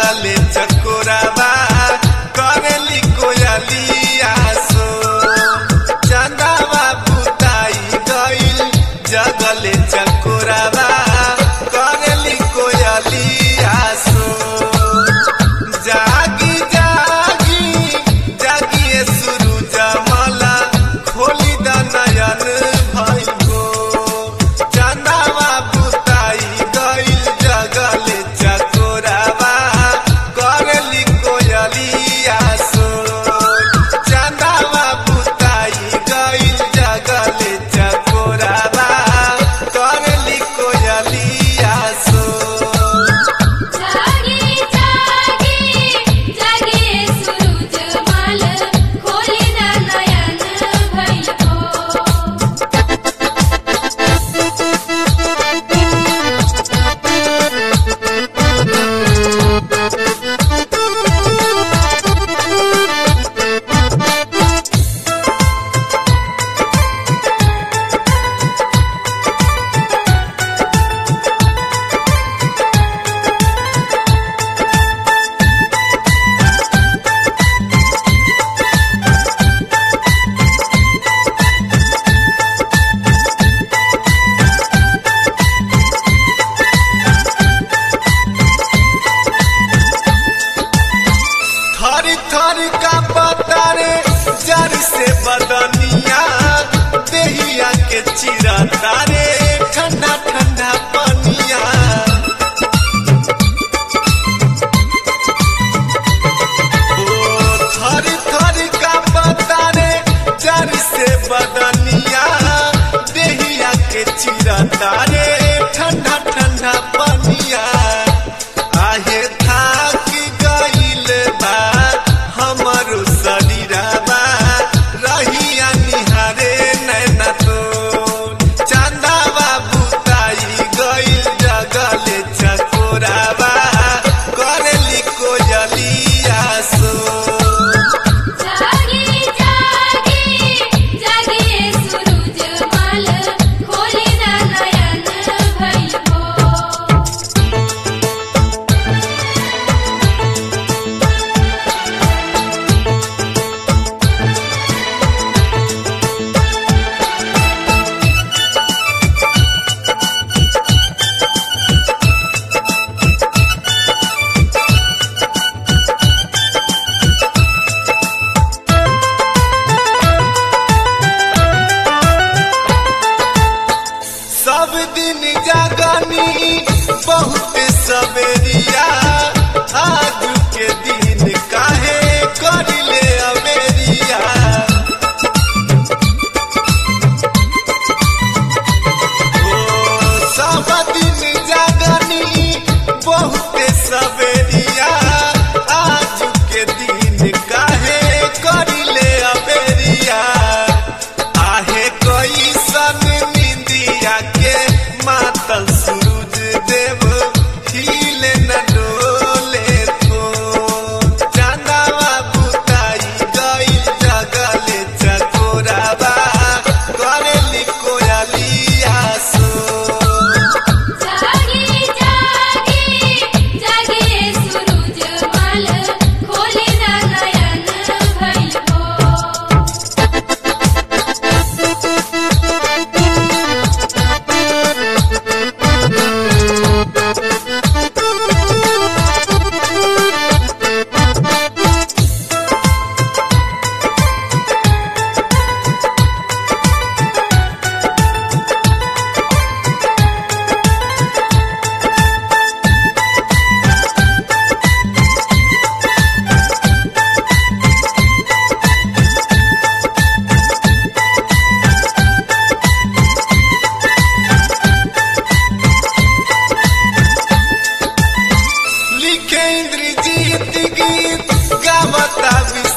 जगले चकोरावा करेली कोयलिया सो चंदावा बुताई गइल जगले चकोरावा करेली कोयलिया सो जागी जागी जागिए सूरज मला खोली द नयन भइगो चंदावा बुताई गइल जगले चकोरावा करली कोयलिया सो चंदावा बुताई गइल जगले चकोरावा करली कोयलिया सो जागे जागे जागे सूरज माल खोले ना नयन भइल हो थरी थरी का पतारे जर से बदनिया देहिया के चिरा तारे ठंडा ठंडा पनिया ओ थरी थरी का पतारे जर से बदनिया देहिया के चिरा तारे ठंडा ठंडा पनिया आहे थाक गइल बा हमरो शरीरबा रहिया निहारे नैना तो चंदावा बुताई गइल जगले चकोराबा करेली कोयलिया सो जागे जागे जागे सूरज माल खोले ना नयन भइल हो सब दिन जागनी बहुत सवेरिया आज के दिन काहे करिले अमेरिया ओ सब दिन जागनी बहुत सवेरिया आज के दिन काहे करिले अमेरिया आहे कोई सन निंदिया के मातल सूरज देव हिले न डोले को चांदावा बुताई गई जगले चकोराबा करेली कोयलिया सो जागे जागे जागे सूरज माल खोले ना नयन भइल हो लिखे इंद्रजीत गीत गावता विश्व